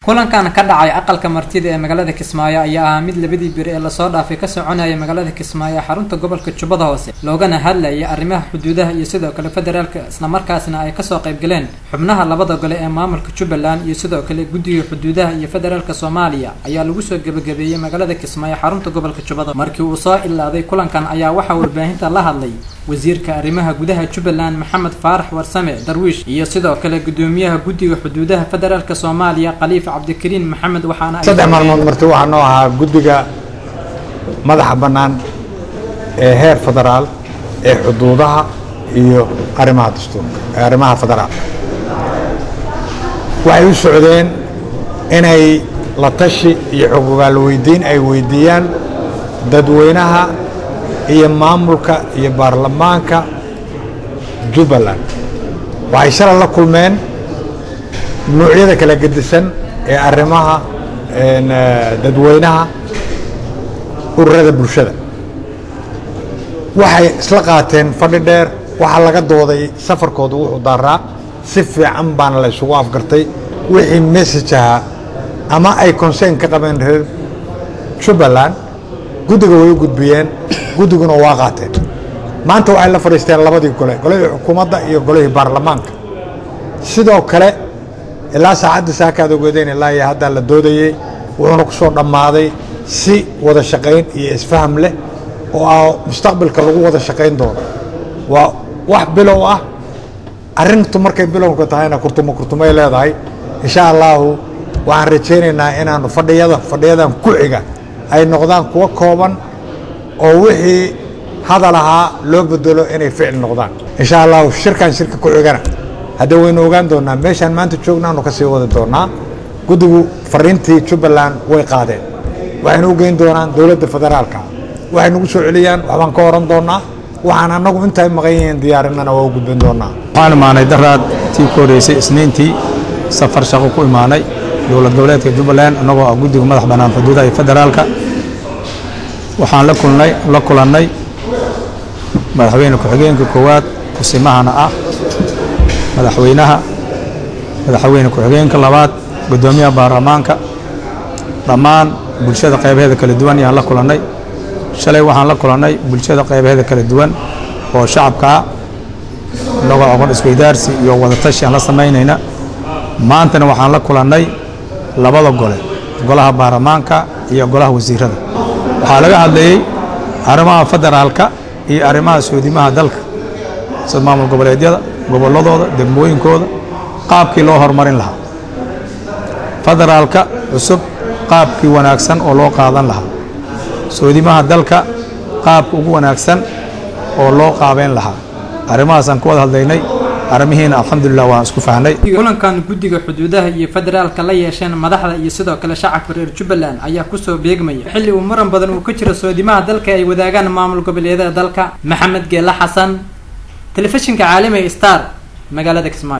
kulankan ka dhacay aqalka martida ee magaalada kismaayo ayaa ahaa mid labadii beri ee lasoo dhaafay ka soconaya magaalada kismaayo ee xarunta gobolka jubbada hoose loogana hadlayay arrimaha xuduudaha iyo sidoo kale federaalka islamarkaasna ay kasoo qayb galeen xubnaha labada gole ee maamulka jubbaland iyo sidoo kale guddiga xuduudaha iyo federaalka soomaaliya ayaa lagu soo gebagabeeyey magaalada kismaayo xarunta gobolka jubbada markii uu soo ilaaday kulankan ayaa waxaa warbaahinta la hadlay wasiirka arrimaha gudaha jubbaland maxamed faarax warsame darwiish iyo sidoo kale gudoomiyaha guddiga xuduudaha federaalka soomaaliya khaliif cabdikariin maxamed waxaana saddex maalmood marti waxaa noo ahaa guddiga madaxa bannaan ee heer federaal ee xuduudaha iyo arrimaha dastuurka ee arrimaha federaal waxay u socdeen inay la tashi iyo xogogaal weydiin ay weydiiyaan dadweynaha iyo maamulka iyo baarlamaanka jubbaland waxay shalay la kulmeen nuucyada kala gedisan ee arrimaha dadweynaha ururada bulshada waxay isla qaateen fadhi dheer waxaa laga dooday safarkooda wuxuu daaraa si fiican baana la isugu afgartay wixii message ahaa ama ay concern ka qabeen reer jubbaland guddiga way u gudbiyeen guddiguna waa qaateen maanta waxay la fadhiisteen labadii gole golihii xukuumadda iyo golihii baarlamaanka sidoo kale ilaa saacadda saakaad ogeedeen ilaa iyo haddaa la doodayey wuxuuna ku soo dhammaaday si wada shaqayn iyo isfaham leh oo ah mustaqbalka lagu wada shaqayn doono waa wax bilow ah arrintu markay bilowka tahayna kurtumo kurtumay leedahay insha allaahu waxaan rajaynaynaa inaanu fadhiyada fadhiyadan ku xiga ay noqdaan kuwo kooban oo wixii hadal ahaa loo bedelo inay ficil noqdaan insha allahu shirkan shirka ku xigana haddee waynu ogaan doonaa meeshaan maanta joognaanu ka sii wadi doonaa guddigu fariintii jubbaland way qaadeen waxaynu u geyn doonaan dowladda federaalka waxay nagu soo celiyaan waxbaan ka oran doonaa waxaan annagu intay maqan yihiin diyaarinana waa u gudbin doonaa waxaan imaanay daraad tii ku horeysay isniintii safar shaqo ku imaanay dowlad goboleedka jubbaland annagoo ah guddiga madax bannaan xuduudaha iyo federaalka waxaan la kulnay la kulannay madaxweyne ku-xigeenka koowaad kusimahana ah madaxweynaha madaxweyne ku-xigeenka labaad guddoomiyaha baarlamaanka dhammaan bulshada qaybaheeda kala duwan ayaan la kulannay shalay waxaan la kulannay bulshada qaybaheeda kala duwan oo shacabkaa innagoo aqoon isweydaarsi iyo wadatashi aan la samaynayna maantana waxaan la kulannay labada gole golaha baarlamaanka iyo golaha wasiirada waxaa laga hadlayey arrimaha federaalka iyo arrimaha soodimaha dalka sida maamul goboleedyada gobolladooda degmooyinkooda qaabkii loo horumarin lahaa federaalka cusub qaabkii wanaagsan oo loo qaadan lahaa soodimaha dalka qaabka ugu wanaagsan oo loo qaabeyn lahaa arrimahaasaan ku wada hadlaynay arrimihiina alxamdulilah waan isku fahnay kulankan guddiga xuduudaha iyo federaalka la yeesheen madaxda iyo sidoo kale shacabka reer jubbaland ayaa kusoo beegmaya xilli uu muran badan uu ka jiro soodimaha dalka ay wadaagaan maamul goboleedyada dalka maxamed geela xasan telefishinka caalamiga star magaalada kismaayo